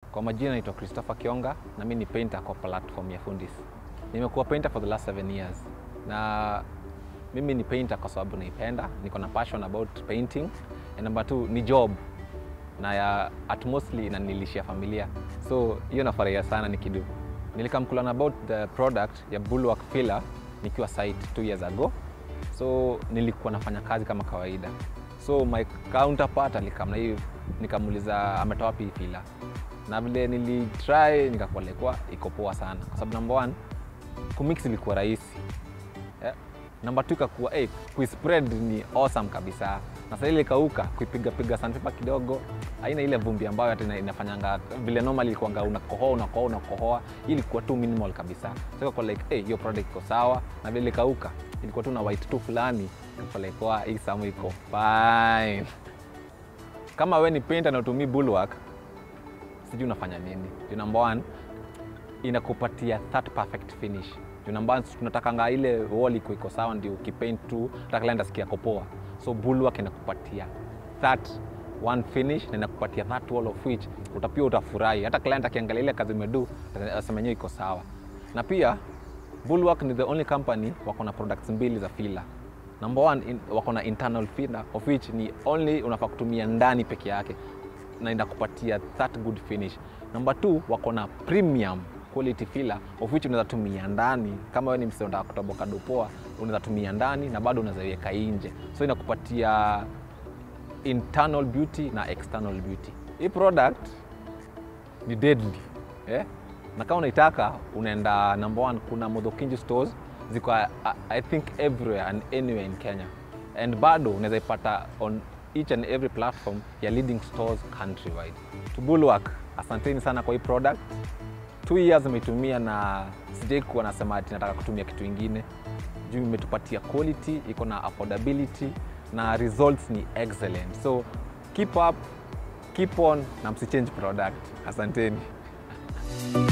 Kwa majina naitwa Christopher Kionga na mimi ni painter kwa platform ya Fundis. Nimekuwa painter for the last seven years na mimi ni painter kwa sababu naipenda, niko na passion about painting. And number two ni job na ya at mostly inanilishia familia, so hiyo nafurahia sana nikidu. Nilikamkulan about the product ya Bulwark filler nikiwa site two years ago, so nilikuwa nafanya kazi kama kawaida, so my counterpart alikam na hii, nikamuuliza ametoa wapi hii filler na vile nilitry nikakuwa iko poa sana, kwa sababu number one kumix ilikuwa rahisi yeah. Number two ikakuwa hey, kuispread ni awesome kabisa, na sasa ile ikauka kuipiga piga sandpaper kidogo, haina ile vumbi ambayo hata ina- inafanyanga vile normal ilikuwanga unakohoa unakohoa unakohoa, hii ilikuwa tu minimal kabisa, so ikakuwa like hey, hiyo product iko sawa, na vile ikauka ilikuwa tu na white tu fulani, ikakuwa like wow, hii samu iko fine. Kama we ni painter na utumii Bulwark, sijui unafanya nini. Juu number one inakupatia that perfect finish. Juu number one tunatakanga ile wall iko iko sawa, ndio ukipaint tu hata client asikia kopoa. So Bulwark inakupatia that one finish na inakupatia that wall of which utapia utafurahi. Hata client akiangalia ile kazi umedu asema yenyewe iko sawa. Na pia Bulwark ni the only company wako na products mbili za filler. Number one in, wako na internal filler of which ni only unafaa kutumia ndani peke yake na inakupatia that good finish. Number two, wako na premium quality filler of which unaweza tumia ndani kama wewe ni msee unataka kutoboka dopoa, unaweza tumia ndani na bado unaweza iweka nje, so inakupatia internal beauty na external beauty. Hii product ni deadly eh? na kama unaitaka unaenda number one, kuna Modhokinji stores ziko I, I think everywhere and anywhere in Kenya and bado unaweza ipata on each and every platform ya leading stores countrywide. To Bulwark, asanteni sana kwa hii product. Two years imeitumia na sijai kuwa nasema ati nataka kutumia kitu ingine juu imetupatia quality, iko na affordability na results ni excellent. So keep up, keep on na msichange product. Asanteni.